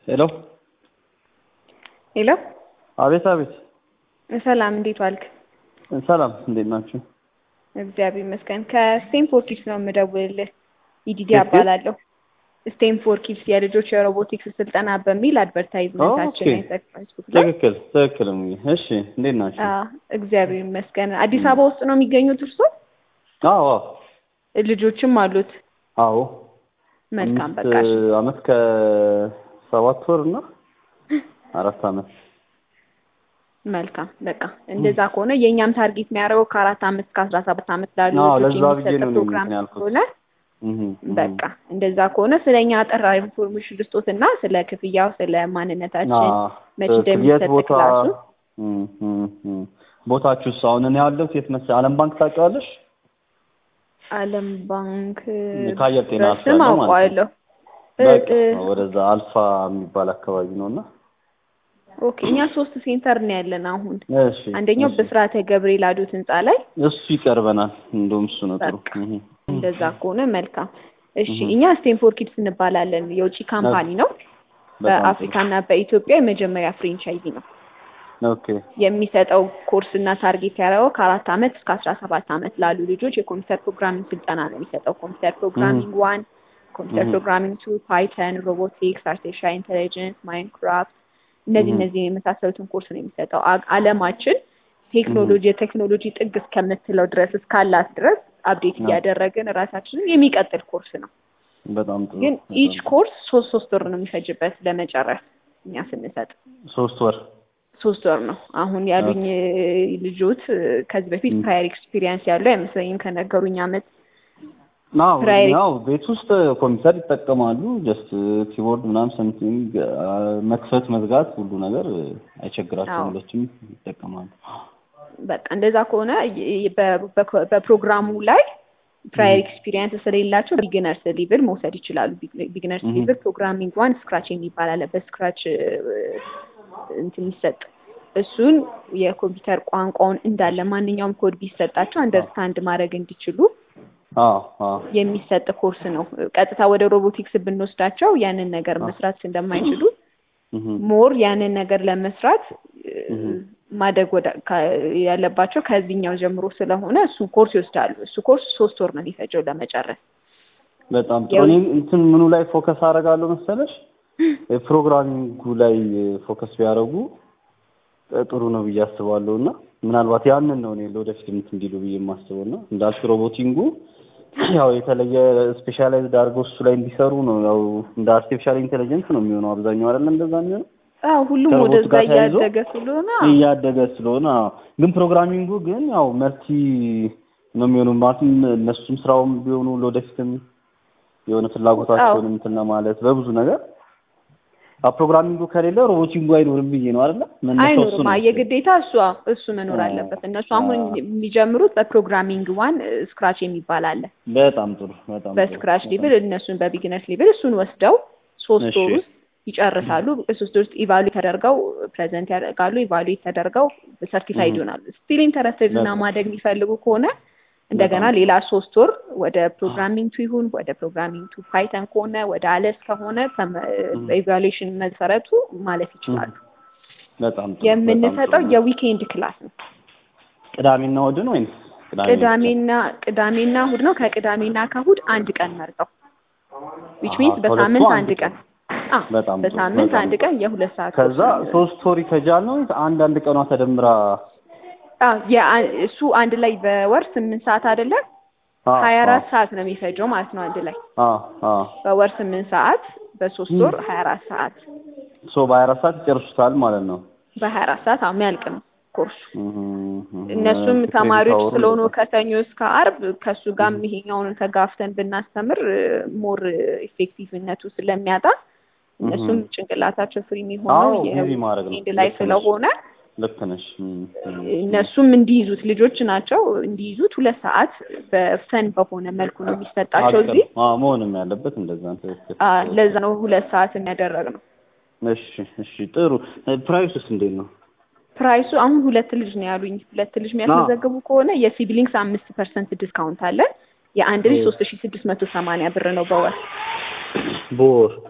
ሄሎ ሄሎ አቤት አቤት ሰላም እንዴት ዋልክ? ሰላም እንዴት ናችሁ? እግዚአብሔር ይመስገን። ከስቴንፎርድ ኪድስ ነው የምደውልልህ። ኢዲዲ ከስቴም? አባላለሁ። ስቴንፎርድ ኪድስ የልጆች የሮቦቲክስ ስልጠና በሚል አድቨርታይዝመንታችን ኦኬ። ላይ ፌስቡክ ላይ ትክክል ትክክል። እሙዬ። እሺ እንዴት ናችሁ? አዎ፣ እግዚአብሔር ይመስገን። አዲስ አበባ ውስጥ ነው የሚገኙት እርሶ? አዎ ልጆችም አሉት? አዎ መልካም አምስት በቃ እሺ። አመት ከሰባት ወር እና አራት አመት መልካም በቃ እንደዛ ከሆነ የእኛም ታርጌት የሚያደርገው ከአራት አመት እስከ አስራ ሰባት አመት ላሉ አዎ፣ ልጆች ለዛ ብዬ የሚሰጥ ነው እኔ ፕሮግራም እንትን ያልኩት። ስለሆነ እህ፣ እህ። በቃ እንደዛ ከሆነ ስለ እኛ አጠራ ኢንፎርሜሽን ልስጦት እና ስለ ክፍያው ስለ ማንነታችን አዎ፣ መቼ ትክክል። እንደሚሰጥ የት ቦታ ክላሱ እህ፣ እህ፣ እህ። ቦታችሁስ አሁን እኔ ያለሁት የት መሰለህ? ዓለም ባንክ ታውቂዋለሽ? ዓለም ባንክ ከአየር ጤና በስም አልፋለሁ ማለት ነው። አውቀዋለሁ። እ- በቃ እ- ወደዛ አልፋ የሚባል አካባቢ ነው እና ኦኬ እኛ ሶስት ሴንተር ነው ያለን አሁን። እሺ አንደኛው እሺ። ብስራተ ገብርኤል አዶት ህንጻ ላይ እሱ ይቀርበናል። እንደውም እሱ ነው ጥሩ። በቃ እህ። እንደዛ ከሆነ መልካም። እሺ እህ። እኛ ስቴንፎርድ ኪድስ እንባላለን። የውጭ ካምፓኒ ነው። በጣም ጥሩ። በአፍሪካና በኢትዮጵያ የመጀመሪያ ፍሬንቻይዚ ነው። ኦኬ የሚሰጠው ኮርስ እና ታርጌት ያደረገው ከአራት አመት እስከ አስራ ሰባት አመት ላሉ ልጆች የኮምፒውተር ፕሮግራሚንግ ስልጠና ነው የሚሰጠው። ኮምፒውተር ፕሮግራሚንግ ዋን፣ ኮምፒውተር እህ። ፕሮግራሚንግ ቱ፣ ፓይተን፣ ሮቦቲክስ፣ አርቲፊሻል ኢንቴሊጀንስ፣ ማይንክራፍት እነዚህ እህ። እነዚህ የመሳሰሉትን ኮርስ ነው የሚሰጠው። አ- አለማችን ቴክኖሎጂ የቴክኖሎጂ ጥግ እስከምትለው ድረስ እስካላት ድረስ አፕዴት አዎ። እያደረግን ራሳችንን የሚቀጥል ኮርስ ነው። በጣም ጥሩ። ግን በጣም ኢች ጥሩ። ኮርስ ሶስት ሶስት ወር ነው የሚፈጅበት ለመጨረስ እኛ ስንሰጥ ሶስት ወር ሶስት ወር ነው። አሁን ያሉኝ ልጆት ከዚህ በፊት ም። ፕራየር ኤክስፒሪየንስ ያለው አይመስለኝም ከነገሩኝ አመት ናው ፕራይቬት- ያው ቤት ውስጥ ኮምፒውተር ይጠቀማሉ። ጀስት ኪቦርድ ምናምን ሰምቲንግ መክፈት መዝጋት ሁሉ ነገር አይቸግራቸውም። አዎ። ሁለቱም ይጠቀማሉ። በቃ እንደዛ ከሆነ ይ- በ- በ- በፕሮግራሙ ላይ ፕራየር ኤክስፒሪየንስ ስለሌላቸው ቢግነርስ ሊቭል መውሰድ ይችላሉ። ቢግነርስ Mhm. ሊቭል ፕሮግራሚንግ ዋን ስክራች የሚባል አለ። በስክራች እንትን የሚሰጥ እሱን የኮምፒውተር ቋንቋውን እንዳለ ማንኛውም ኮድ ቢሰጣቸው አንደርስታንድ ማድረግ እንዲችሉ አዎ አዎ የሚሰጥ ኮርስ ነው። ቀጥታ ወደ ሮቦቲክስ ብንወስዳቸው ያንን ነገር መስራት እንደማይችሉ እህ። ሞር ያንን ነገር ለመስራት እ፣ Mhm. ማደግ ወደ ካ- ያለባቸው ከዚህኛው ጀምሮ ስለሆነ እሱን ኮርስ ይወስዳሉ። እሱ ኮርስ ሶስት ወር ነው የሚፈጀው ለመጨረስ። በጣም ጥሩ። ያው- እኔ እንትን ምኑ ላይ ፎከስ አደርጋለሁ መሰለሽ? ፕሮግራሚንጉ ላይ ፎከስ ቢያደርጉ ጥሩ ነው ብዬ አስባለሁ እና ምናልባት ያንን ነው እኔ ለወደፊት እንትን እንዲሉ ብዬ የማስበው እና እንዳልሽ ሮቦቲንጉ ያው የተለየ ስፔሻላይዝድ አድርገው እሱ ላይ እንዲሰሩ ነው። ያው እንደ አርቲፊሻል ኢንቴሊጀንስ ነው የሚሆነው አብዛኛው አይደለም እንደዛ የሚሆነው አዎ ሁሉም ከሮቦት ወደዛ ጋር ተያይዞ እያደገ ስለሆነ እያደገ ስለሆነ አዎ። ግን ፕሮግራሚንጉ ግን ያው መልቲ ነው የሚሆነው ማለትም እነሱም ስራውም ቢሆኑ ለወደፊትም የሆነ ፍላጎታቸውን እንትን ለማለት በብዙ ነገር አዎ፣ ፕሮግራሚንጉ ከሌለ ሮቦቲንጉ አይኖርም ብዬ ነው አይደለ? መነሻው እሱ አይኖርም። ነው። አይ የግዴታ እሱ እሱ መኖር አዎ። አለበት። እነሱ አሁን አዎ። የሚጀምሩት በፕሮግራሚንግ ዋን ስክራች የሚባል አለ። በጣም ጥሩ በጣም ጥሩ። በስክራች በጣም ሊብል እነሱን በቢግነርስ ሊብል እሱን ወስደው ሶስት እሺ። ወር ውስጥ ይጨርሳሉ። በሶስት ወር ውስጥ ኢቫሉዌት ተደርገው ፕሬዘንት ያደርጋሉ። ኢቫሉዌት ተደርገው ሰርቲፋይድ Mhm. ይሆናሉ። ስቲል ኢንተረስትድ እና በጣም ማደግ የሚፈልጉ ከሆነ እንደገና በጣም ሌላ ሶስት ወር ወደ ፕሮግራሚንግ ቱ ይሁን ወደ ፕሮግራሚንግ ቱ ፓይተን ከሆነ ወደ አለስ ከሆነ በኢቫሉዌሽን መሰረቱ ማለፍ ይችላሉ። በጣም ጥሩ። የምንሰጠው በጣም ጥሩ። የዊኬንድ ክላስ ነው። ቅዳሜና እሑድን ወይስ ቅዳሜ ብቻ? ቅዳሜና ቅዳሜና እሑድ ነው። ከቅዳሜና ከእሑድ አንድ ቀን መርጠው ዊች አሃ፣ ሚንስ ከሁለቱ በሳምንት አንድ አንድ ቀን አዎ፣ በጣም ጥሩ፣ በሳምንት በጣም አንድ ጥሩ። ቀን የሁለት ሰዓት ከዛ ኮርስ ነው። ሶስት ወር ይፈጃል ነው አንድ አንድ ቀኗ ተደምራ አዎ፣ የአ- እሱ አንድ ላይ በወር ስምንት ሰዓት አይደለም አዎ፣ ሀያ አዎ፣ አራት ሰዓት ነው የሚፈጀው ማለት ነው። አንድ ላይ አዎ፣ አዎ። በወር ስምንት ሰዓት በሶስት ም። ወር ሀያ አራት ሰዓት ሶ በሀያ አራት ሰዓት ይጨርሱታል ማለት ነው። በሀያ አራት ሰዓት አዎ የሚያልቅ ነው ኮርሱ። እህ፣ እህ፣ እነሱም ክሬዲት ተማሪዎች አወሩ ስለሆኑ እንደዛ። ከሰኞ እስከ አርብ ከእሱ ጋርም ይሄኛውን ተጋፍተን ብናስተምር ሞር ኢፌክቲቭነቱ ስለሚያጣ እነሱም እህ። ጭንቅላታቸው ፍሪ የሚሆነው አዎ ቢዚ ማድረግ ነው። የዊኬንድ ላይ ልክ ነሽ፣ ስለሆነ ልክ ነሽ። እህ፣ እህ፣ እነሱም እንዲይዙት ልጆች ናቸው እንዲይዙት ሁለት ሰዓት በፈን በሆነ መልኩ ነው የሚሰጣቸው አጭር እዚህ አዎ፣ መሆንም ያለበት እንደዛ ነው። ትክክል። አ፣ ለዛ ነው ሁለት ሰዓት የሚያደረግ ነው። እሺ፣ እሺ፣ ጥሩ። ፕራይሱስ እንዴት ነው? ፕራይሱ አሁን ሁለት ልጅ ነው ያሉኝ። ሁለት ልጅ የሚያስመዘግቡ ከሆነ የሲብሊንግስ አምስት ፐርሰንት ዲስካውንት አለን። የአንድ ልጅ ሶስት ሺ ስድስት መቶ ሰማንያ ብር ነው በወር በወር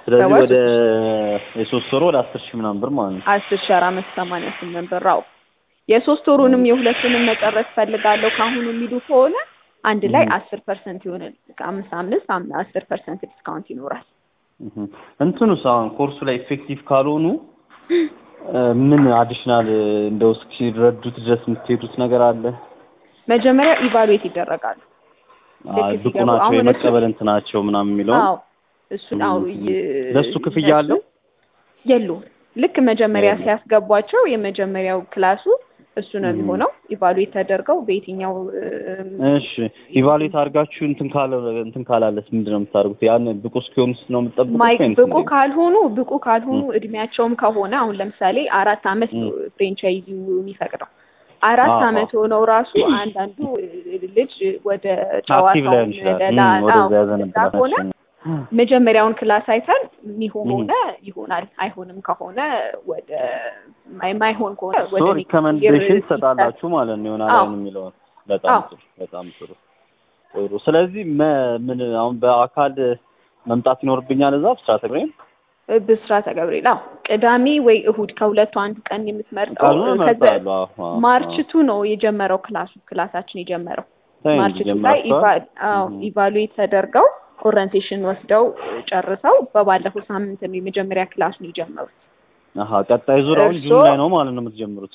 ስለዚህ ሰባት ወደ የሶስት ወር ወደ አስር ሺህ ምናምን ብር ማለት ነው። አስር ሺህ አራት መቶ ሰማንያ ስምንት ብር አዎ። የሶስት ወሩንም የሁለቱንም መጨረስ ፈልጋለሁ ካሁኑ የሚሉ ከሆነ አንድ ላይ እም። አስር ፐርሰንት የሆነ አምስት አምስት አም- አስር ፐርሰንት ዲስካውንት ይኖራል። እህ። እንትኑስ አሁን ኮርሱ ላይ ኢፌክቲቭ ካልሆኑ እ፣ ምን አዲሽናል እንደው እስኪረዱት ድረስ የምትሄዱት ነገር አለ? መጀመሪያ ኢቫሉዌት ይደረጋሉ። ልክ አይ ብቁ ሲገቡ ናቸው አሁን የመቀበል እንትናቸው ምናምን የሚለውን አዎ እሱን አዎ እም። ይ- ለሱ ክፍያ አለው? የለውም። ልክ መጀመሪያ የለውም። ሲያስገቧቸው የመጀመሪያው ክላሱ እሱ ነው እም። የሚሆነው። ኢቫሉዌት ተደርገው በየትኛው እም፣ እሺ ኢቫሉዌት አድርጋችሁ እንትን ካለ እንትን ካላለስ ምንድን ነው የምታደርጉት? ያን ብቁ እስኪሆኑስ ነው የምትጠብቁት ማይ ወይንስ ብቁ እንዴት? ካልሆኑ ብቁ ካልሆኑ እድሜያቸውም ከሆነ አሁን ለምሳሌ አራት አመት ነው እም። ፍሬንቻይዚው የሚፈቅደው። አራት አዎ፣ አመት ሆነው ራሱ አንዳንዱ ልጅ ወደ አክቲቭ ጨዋታው ላይሆን ይችላል። ሌላ እም፣ ወደዛ አዎ፣ ያዘነብላል። ከሆነ መጀመሪያውን ክላስ አይተን የሚሆን እም። ከሆነ ይሆናል፣ አይሆንም ከሆነ ወደ ማይ- ማይሆን ከሆነ ወደ ሶ ኔክስት ሪከመንዴሽን ይር ትሰጣላችሁ ማለት ነው ይሆናል አዎ። አሁን የሚለውን በጣም አዎ። ጥሩ በጣም ጥሩ ጥሩ ስለዚህ መ- ምን አሁን በአካል መምጣት ይኖርብኛል እዛ ብስራተ ገብርኤል ብስራተ ገብርኤል አዎ፣ ቅዳሜ ወይ እሁድ ከሁለቱ አንዱ ቀን የምትመርጠው ቀኑን ከዛ እመርጣለሁ አዎ አዎ ማርች አዎ። ቱ ነው የጀመረው ክላሱ ክላሳችን የጀመረው ተይ እንጂ ማርች ቱ ላይ ጀምራችኋል? አዎ እም። ኢቫሉዌት ተደርገው ኦሪንቴሽን ወስደው ጨርሰው በባለፈው ሳምንት ነው የመጀመሪያ ክላሱን የጀመሩት። አሀ ቀጣይ ዙር አሁን ጁን እርስዎ- ላይ ነው ማለት ነው የምትጀምሩት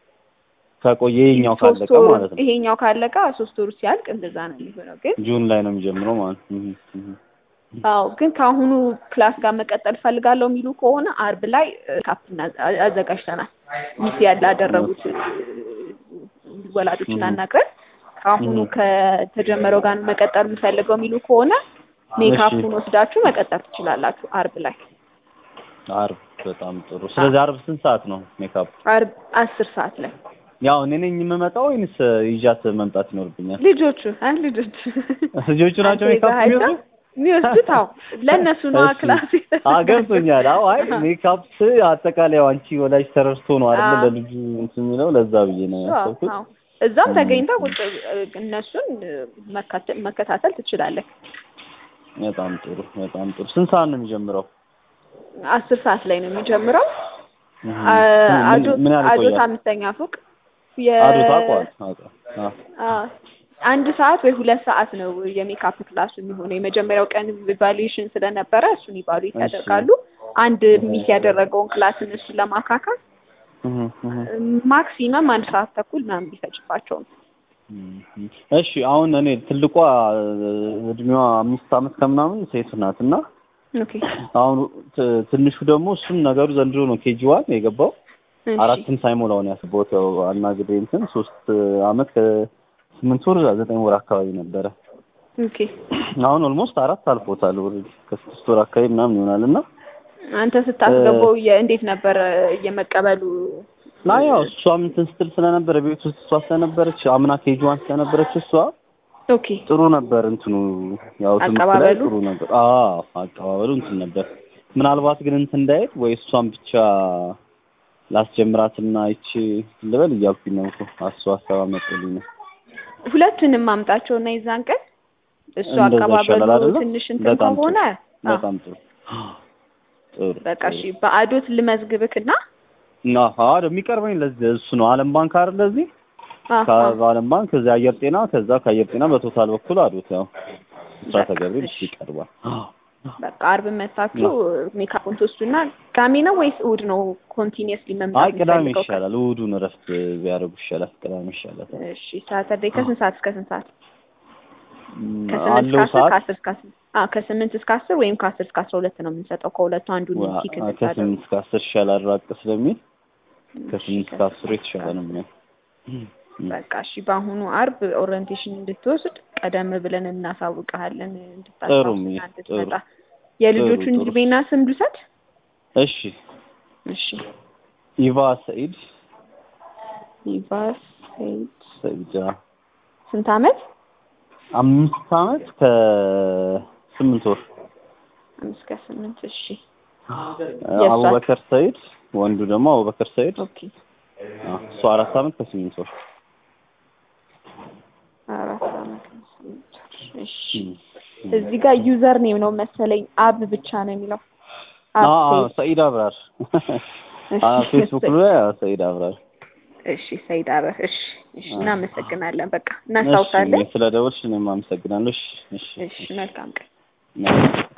ከቆየ ይሄኛው ሶስት ካለቀ ወሩ ማለት ነው ይሄኛው ካለቀ ሶስት ወሩ ሲያልቅ እንደዛ ነው የሚሆነው። ግን ጁን ላይ ነው የሚጀምረው ማለት ነው እህ፣ እህ። አዎ ግን ከአሁኑ ክላስ ጋር መቀጠል ፈልጋለሁ የሚሉ ከሆነ አርብ ላይ ካፕ አዘጋጅተናል። ሚስ ያላደረጉት ወላጆችን እህ። አናግረን ከአሁኑ እህ። ከተጀመረው ጋር መቀጠል የምፈልገው የሚሉ ከሆነ ሜካፑን ወስዳችሁ መቀጠል ትችላላችሁ። አርብ ላይ አርብ በጣም ጥሩ ስለዚህ አርብ ስንት ሰዓት ነው ሜካፕ አርብ አስር ሰዓት ላይ ያው እኔ ነኝ የምመጣው ወይንስ ይዣት መምጣት ይኖርብኛል ልጆቹ አ ልጆቹ ልጆቹ ናቸው አንተ ሜካፕ ይዘሃቸው የሚወስዱት የሚወስዱት አዎ ለእነሱ ነዋ እሺ። ክላስ አዎ ገብቶኛል። አዎ አይ ሜካፕ አጠቃላይ ያው አንቺ ወላጅ ተረድቶ ነው አይደል አዎ። ለልጁ እንትን የሚለው ለዛ ብዬ ነው አዎ፣ ያሰብኩት። አዎ። እዛም እም። ተገኝተው ቁጭ እነሱን መካተ- መከታተል ትችላለህ። በጣም ጥሩ በጣም ጥሩ። ስንት ሰዓት ነው የሚጀምረው? አስር ሰዓት ላይ ነው የሚጀምረው። እህ። አ- ምን- አዶት ምን ያህል አዶት ይቆያል? አምስተኛ ፎቅ የ- አዶት አውቀዋል አውቀዋል። አዎ አዎ። አንድ ሰዓት ወይ ሁለት ሰዓት ነው የሜካፕ ክላሱ የሚሆነው። የመጀመሪያው ቀን ኢቫሉዌሽን ስለነበረ እሱን ኢቫሉዌት እሺ። ያደርጋሉ። አንድ ሚስ ያደረገውን ክላስ እነሱን ለማካካል እህ፣ እህ። ማክሲመም አንድ ሰዓት ተኩል ምናምን ቢፈጅባቸው ነው። እህ። እሺ አሁን እኔ ትልቋ እድሜዋ አምስት ዓመት ከምናምን ሴት ናት እና ኦኬ አሁን ት- ትንሹ ደግሞ እሱም ነገሩ ዘንድሮ ነው ኬጂ ዋን የገባው እሺ። አራትም ሳይሞላው ነው ያስቦት ያው አናግሬ እንትን ሶስት አመት ከስምንት ወር ዘጠኝ ወር አካባቢ ነበረ። ኦኬ አሁን ኦልሞስት አራት አልፎታል። ኦልሬዲ ከስድስት ወር አካባቢ ምናምን ይሆናል እና አንተ ስታስገባው የ- እንዴት ነበር የመቀበሉ? ና ያው እሷም እንትን ስትል ስለነበረ ቤት ውስጥ እሷ ስለነበረች አምና ኬጂ ዋን ስለነበረች እሷ ኦኬ ጥሩ ነበር እንትኑ ያው ትምህርት ላይ አቀባበሉ? ጥሩ ነበር። አዎ አቀባበሉ እንትን ነበር። ምናልባት ግን እንትን እንዳይል ወይ እሷን ብቻ ላስጀምራትና ይቺ ልበል እያልኩኝ ነው እኮ አሱ ሀሳብ አመጡልኝ ነው። ሁለቱንም ማምጣቸው እና የዛን ቀን እሱ እንደዛ አቀባበሉ ይሻላል አይደለ? ትንሽ እንትን በጣም ጥሩ። ከሆነ አዎ፣ በጣም ጥሩ ጥሩ በቃ እሺ በአዶት ልመዝግብክና እና አዎ የሚቀርበኝ ለዚህ እሱ ነው። ዓለም ባንክ አይደል ለዚህ አዎ፣ አዎ። ከዓለም ባንክ ከዛ አየር ጤና ከዛ ከአየር ጤና በቶታል በኩል አዶት ያው ብስራተ በቃ ገብርኤል እሺ። ይቀርባል። በቃ አርብ መታችሁ ሜካፑን ትወስዱና ቅዳሜ ነው ወይስ እሑድ ነው ኮንቲኒየስሊ አይ መምጣት ቅዳሜ የምትፈልገው? ይሻላል። እሑዱን እረፍት ቢያደርጉ ይሻላል። ቅዳሜ ይሻላል። እሺ ሳተርዴይ ከስንት ሰዓት እስከ ስንት ሰዓት? ም፣ ከስምንት እስከ አለው አስር ሰዓት ከአስር እስከ አስር አዎ ከስምንት እስከ አስር ወይም ከአስር እስከ አስራ ሁለት ነው የምንሰጠው። ከሁለቱ አንዱን ዋ- ፒክ አ- እንድታደርጉ። ከስምንት እስከ አስር ይሻላል ራቅ ስለሚል ከስምንት እስከ አስሩ የተሻለ ነው የሚሆነው። በቃ እሺ በአሁኑ አርብ ኦሪየንቴሽን እንድትወስድ ቀደም ብለን እናሳውቅሃለን ጥሩ እንድታስታውስና ሚ- እንድትመጣ። ጥሩ። የልጆቹን ጥሩ፣ ጥሩ። እድሜና ስም ልውሰድ? እሺ እሺ ኢቫ ሰኢድ ይባስ ሰይድ ሰኢድ አዎ። ስንት አመት? አምስት አመት ከስምንት ወር አምስት ከስምንት እሺ የእሷ? አቡበከር ሰኢድ ወንዱ ደግሞ አቡበከር ሰኢድ ኦኬ አዎ፣ እሱ አራት አመት ከስምንት ወር አራት አመት ከስምንት ወር። እሺ እም፣ እም። እዚህ ጋር ዩዘር ኔም ነው መሰለኝ አብ ብቻ ነው የሚለው አዎ፣ አዎ ሰይድ። ሰኢድ አብራር እሺ፣ አዎ ፌስቡክ ላይ አዎ ሰኢድ አብራር እሺ ሰይድ አብረር። እሺ፣ እሺ አዎ። እናመሰግናለን። በቃ እሺ እናስታውሳለን። ስለ ደወልሽ እኔም አመሰግናለሁ እሺ እሺ እሺ መልካም ቀን። እሺ